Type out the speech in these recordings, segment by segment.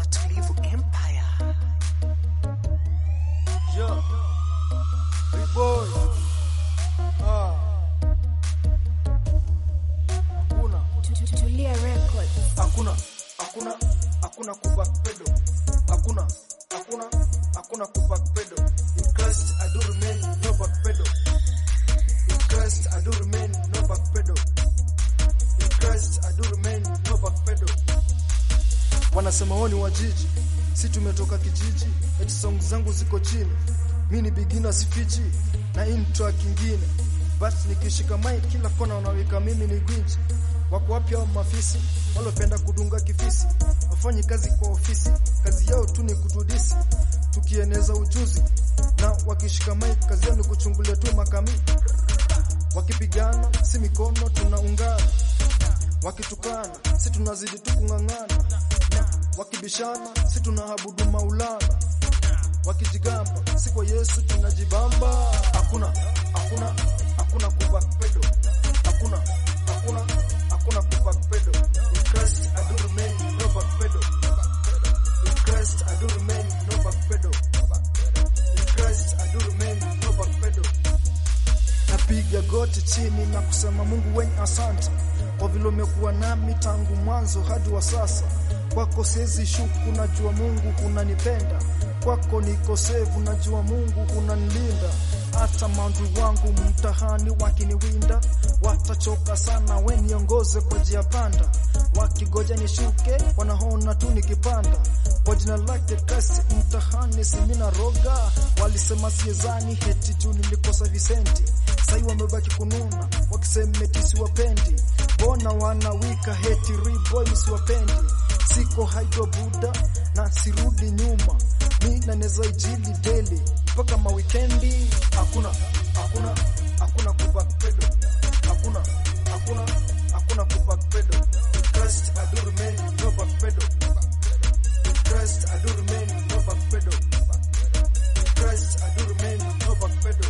Watulivu Empire. Yeah. Big boy. Ah. Hakuna, Tulia Records. hakuna, hakuna, hakuna kubackpedo. Hakuna, hakuna, hakuna kubackpedo. In Christ I do remain no backpedo. In Christ I do remain no backpedo. In Christ I do remain no backpedo. Wanasema wao ni wajiji, si tumetoka kijiji, eti song zangu ziko chini. Mi ni beginner sifichi na intro kingine, but nikishika mic kila kona wanaweka mimi ni gwinji. Wako wapi hao mafisi walopenda kudunga kifisi? Wafanyi kazi kwa ofisi, kazi yao tu ni kutudisi, tukieneza ujuzi na wakishika mic kazi yao ni kuchungulia tu makami. Wakipigana si mikono tunaungana, wakitukana si tunazidi tu kung'ang'ana, na wakibishana si tunaabudu Maulana, wakijigamba si kwa Yesu tunajibamba. Hakuna, hakuna, hakuna kubackpedo, hakuna, hakuna, hakuna kubackpedo. In Christ I do remain no backpedo. In Christ I do remain no backpedo. In Christ I do remain no backpedo. Napiga goti chini na kusema Mungu wenye asante kwa vile umekuwa nami tangu mwanzo hadi wa sasa. Kwako siwezi shuku, najua Mungu unanipenda. Kwako niko sevu, najua Mungu unanilinda. Hata maadui wangu mtahani wakiniwinda, watachoka sana, we niongoze kwa njia panda. Wakigoja nishuke, wanaona tu nikipanda. Kwa jina lake kasi mtahani simina roga, walisema siezani heti juu nilikosa visenti sai wamebaki kununa wakisema eti siwapendi, mbona wanawika heti riboy siwapendi, siko haido buda na sirudi nyuma, mi naneza ijili daily mpaka mawikendi. Hakuna, hakuna, hakuna kubackpedo, hakuna, hakuna, hakuna kubackpedo. In Christ I do remain no backpedo. In Christ I do remain no backpedo. In Christ I do remain no backpedo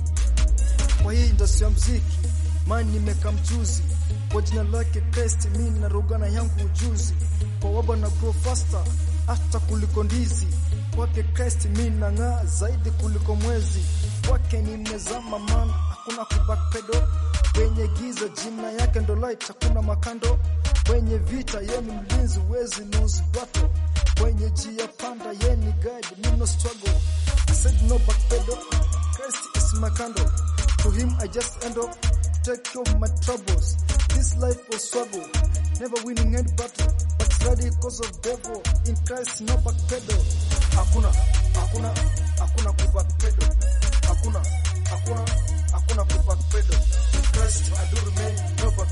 kwa hii industry ya mziki mani nimeka mjuzi kwa jina lake Christ, mi narogana yangu ujuzi kwa waba na grow faster hata kuliko ndizi kwake Christ mi nang'aa zaidi kuliko mwezi kwake nimezama man, hakuna kubackpedo kwenye giza, jina yake ndo light, hakuna makando kwenye vita, ye ni mlinzi, wezi lose battle kwenye njia panda, ye ni guide, me no struggle I said no backpedo, Christ is my candle to him I just end up take care of my troubles. This life was struggle, never winning any battle, but ready cause of devil. In Christ no backpedal. Hakuna, hakuna, hakuna kubackpedal. Hakuna, hakuna, hakuna kubackpedal. In Christ I do remain no backpedal.